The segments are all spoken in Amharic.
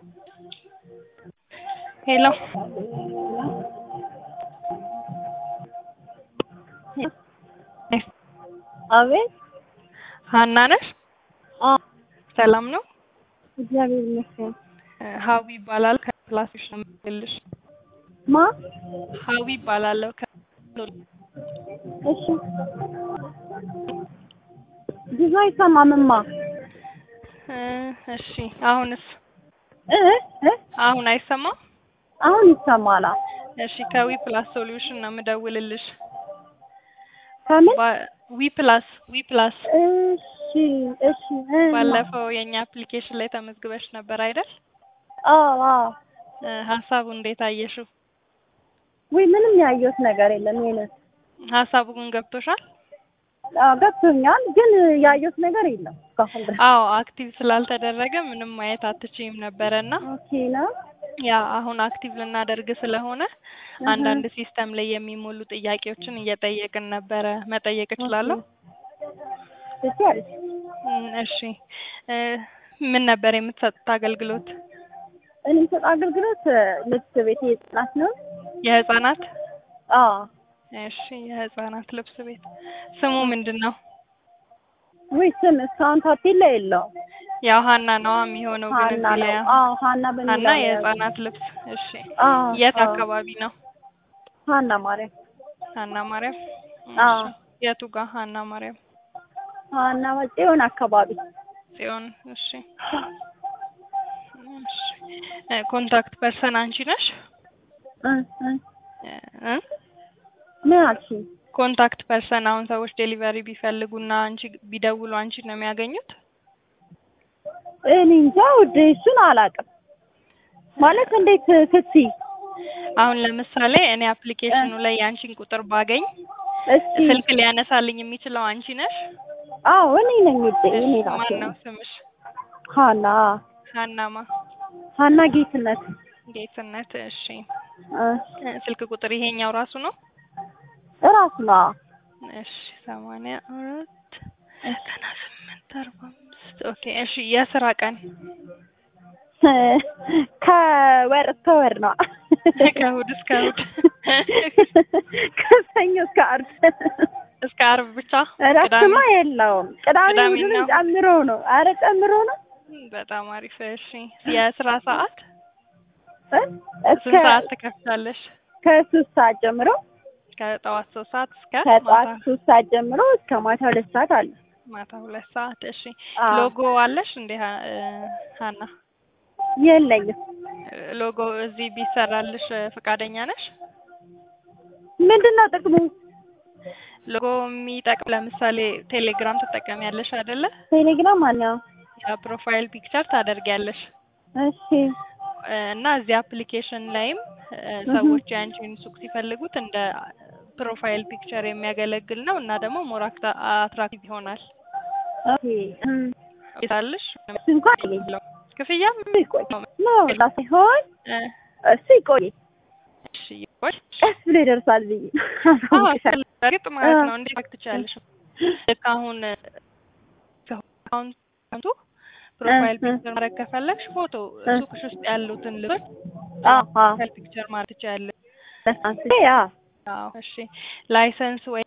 ሄሎ አቤት ሀና ነሽ? አዎ ሰላም ነው? እግዚአብሔር ይመስገን። ሀዊ ይባላል ከፕላስሽ ነው የምልሽ። ማ ሀዊ ይባላለሁ ከ እሺ ብዙ አይሰማምማ እ እሺ አሁንስ እ እ አሁን አይሰማም? አሁን ይሰማላ። እሺ ከዊ ፕላስ ሶሉሽን ነው የምደውልልሽ። ከምን ባ- ዊ ፕላስ ዊ ፕላስ እሺ እሺ እ ባለፈው የእኛ አፕሊኬሽን ላይ ተመዝግበሽ ነበር አይደል? አዎ አዎ እ ሀሳቡ እንዴት አየሽው? ወይ ምንም ያየሁት ነገር የለም። ይሄንን ሀሳቡ ግን ገብቶሻል? አዎ ገብቶኛል፣ ግን ያየሁት ነገር የለም እስካሁን ድረስ። አዎ አክቲቭ ስላልተደረገ ምንም ማየት አትችይም ነበረና ኦኬ ነው። ያ አሁን አክቲቭ ልናደርግ ስለሆነ አንዳንድ ሲስተም ላይ የሚሞሉ ጥያቄዎችን እየጠየቅን ነበረ። መጠየቅ እችላለሁ? እሺ አለች። እም፣ እሺ እ ምን ነበር የምትሰጡት አገልግሎት? እኔ የምሰጥ አገልግሎት ልብስ ቤት የህፃናት ነው። የህፃናት? አዎ እሺ የህፃናት ልብስ ቤት። ስሙ ምንድን ነው? ወይ ስም እስካሁን ታፔላ የለውም። ያው ሀና ነዋ የሚሆነው ግን ሀና እዚህ ነው። ላይ አዎ ሀና በሚለው ሀና ነው የህፃናት ልብስ። እሺ አዎ የት አዎ። አካባቢ ነው? ሀና ማርያም ሀና ማርያም። አዎ። እሺ የቱ ጋር ሀና ማርያም? ሀና ጽዮን አካባቢ ጽዮን። እሺ እሺ እ ኮንታክት ፐርሰን አንቺ ነሽ? እ እ እ ምን አልሽኝ? ኮንታክት ፐርሰን አሁን ሰዎች ዴሊቨሪ ቢፈልጉና አንቺ ቢደውሉ አንቺ ነው የሚያገኙት? እኔ እንጃ ውዴ እሱን አላውቅም። ማለት እንዴት ስትይ? አሁን ለምሳሌ እኔ አፕሊኬሽኑ ላይ የአንቺን ቁጥር ባገኝ እስኪ ስልክ ሊያነሳልኝ የሚችለው አንቺ ነሽ? አዎ እኔ ነኝ ውዴ እኔ እሺ ራሴ ማን ነው ነኝ። ስምሽ? ሀና ሀናማ ሀና ጌትነት ጌትነት። እሺ እ እ ስልክ ቁጥር ይሄኛው ራሱ ነው? እራሱ ነው። እሺ ሰማንያ አራት ዘጠና ስምንት አርባ አምስት ኦኬ። እሺ የስራ ቀን ከወር እስከ ወር ነው። ከእሑድ እስከ እሑድ ከሰኞ እስከ ዓርብ እስከ ዓርብ ብቻ? እረፍትማ የለውም። ቅዳሜ ቅዳሜ እሑድንም ነው? ጨምሮ ነው። አረ ጨምሮ ነው። በጣም አሪፍ። እሺ የስራ ሰዓት እ እስከ ስንት ሰዓት ትከፍታለሽ? ከሶስት ሰዓት ጀምሮ ከጠዋት ሶስት ሰዓት እስከ ከጠዋት ማታ ሶስት ሰዓት ጀምሮ እስከ ማታ ሁለት ሰዓት አለ። ማታ ሁለት ሰዓት። እሺ አዎ። ሎጎ አለሽ እንዴ ሀ- እ ሀና? የለኝም። ሎጎ እዚህ ቢሰራልሽ እ ፈቃደኛ ነሽ? ምንድን ነው ጥቅሙ? ሎጎ የሚጠቅም ለምሳሌ ቴሌግራም ትጠቀሚያለሽ አይደለ? ቴሌግራም አለው። ፕሮፋይል ፒክቸር ታደርጊያለሽ እሺ እ እና እዚህ አፕሊኬሽን ላይም እ ሰዎች የአንቺን ሱቅ ሲፈልጉት እንደ ፕሮፋይል ፒክቸር የሚያገለግል ነው እና ደግሞ ሞር አክታ- አትራክቲቭ ይሆናል። ኦኬ እም፣ ይሳልሽ እሱ እንኳን የለኝም። ክፍያ እሱ ይቆይ ነው ሳይሆን እ እሱ ይቆይ እሺ ይቆይ። ቀስ ብሎ ይደርሳል ብዬ አዎ እርግጥ ማለት ነው። እንዴት ማድረግ ትችያለሽ? ልክ አሁን እ አካውንቱ ፕሮፋይል እ፣ እ። ፒክቸር ማድረግ ከፈለግሽ ፎቶ እ። ሱቅሽ ውስጥ ያሉትን ልብሶች አዎ አዎ ፕሮፋይል ፒክቸር ማድረግ ትችያለሽ። ለሳንስ ያ አዎ እሺ ላይሰንስ ወይ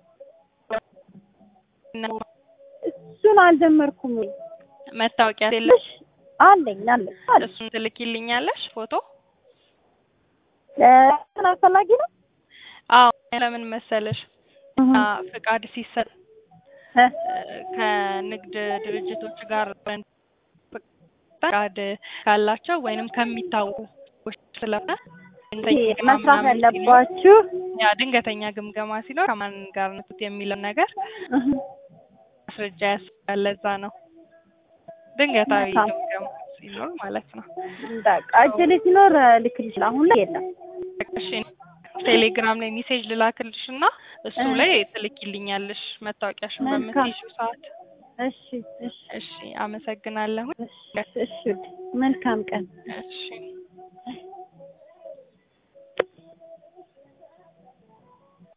እሱን አልጀመርኩም። መታወቂያ የለሽ? ትንሽ አለኝ አለኝ አለኝ። እሱን ትልኪልኛለሽ ፎቶ? እ፣ ምን አስፈላጊ ነው? አዎ ለምን መሰለሽ አ ፍቃድ ሲሰጥ እ፣ እ፣ ከንግድ ድርጅቶች ጋር ፍቃድ ካላቸው ወይንም ከሚታወቁ ሰዎች ስለሆነ ድንገተኛ ይሄ ግምገማ መስራት ምናምን ሲኖር- ያለባችሁ ያ ድንገተኛ ግምገማ ሲኖር ከማን ጋር ነው የሚለው ነገር እህ፣ ማስረጃ ያስፈልጋል። ለዛ ነው ድንገታዊ መልካም። ግምገማ ሲኖር ማለት ነው። በቃ እጅ ላይ ሲኖር ልክልሽ። አሁን ላይ የለም። እሺ ቴሌግራም ላይ ሜሴጅ ልላክልሽ እና እሱ እ። ላይ ትልኪልኛለሽ መታወቂያሽን መልካም። በምትይዥው ሰዓት። እሺ እሺ እሺ አመሰግናለሁ። እሺ እሺ። መልካም ቀን። እሺ